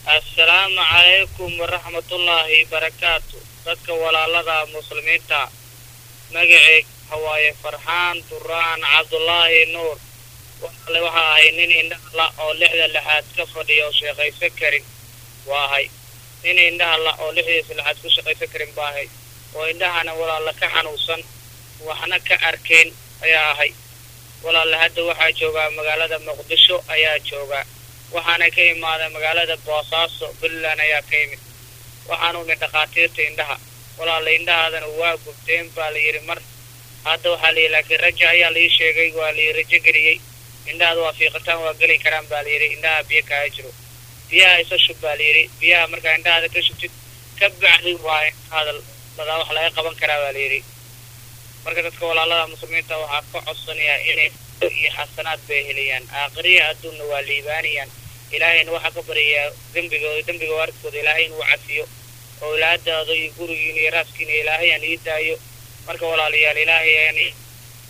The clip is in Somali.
assalaamu calaykum waraxmatullaahi barakaatu dadka walaalada muslimiinta magaceeg hawaaye farxaan duraan cabdulaahi nuur walaale waxa ahay nin indhaha la oo lixda lixaad ka fadhiya oo sheekaysan karin waa ahay nin indhaha la oo lixdiisa lixaad ku shaqaysan karin baa ahay oo indhahana walaala ka xanuunsan waxna ka arkayn ayaa ahay walaale hadda waxaa joogaa magaalada muqdisho ayaa joogaa waxaana ka imaaday magaalada boosaaso puntland ayaa ka imid waxaanu imid dhakhaatiirta indhaha walaala indhahaadana waa gubteen baa la yidhi mar hadda waxaa layidhi laakiin raja ayaa laii sheegay waa layii rajo geliyey indhahaada waa fiiqitaan waa geli karaan baa layidhi indhaha biyo kaaga jiro biyaha isa shub baa layidhi biyaha markaa indhahaada ka shubtid ka bacdi waa hadal dadaa wax laga qaban karaa baa layidhi marka dadka walaalada muslimiinta waxaa ka codsanayaa inay iyo xasanaad bay helayaan aakhiriya adduunna waa liibaanayaan ilaahayna waxaa ka baryayaa dembigooda dembiga waaridkooda ilaahay inuu cafiyo oo ilaadaada iyo gurigiina iyo raaskiina ilaahay aan ii daayo marka walaalayaal ilaahay aan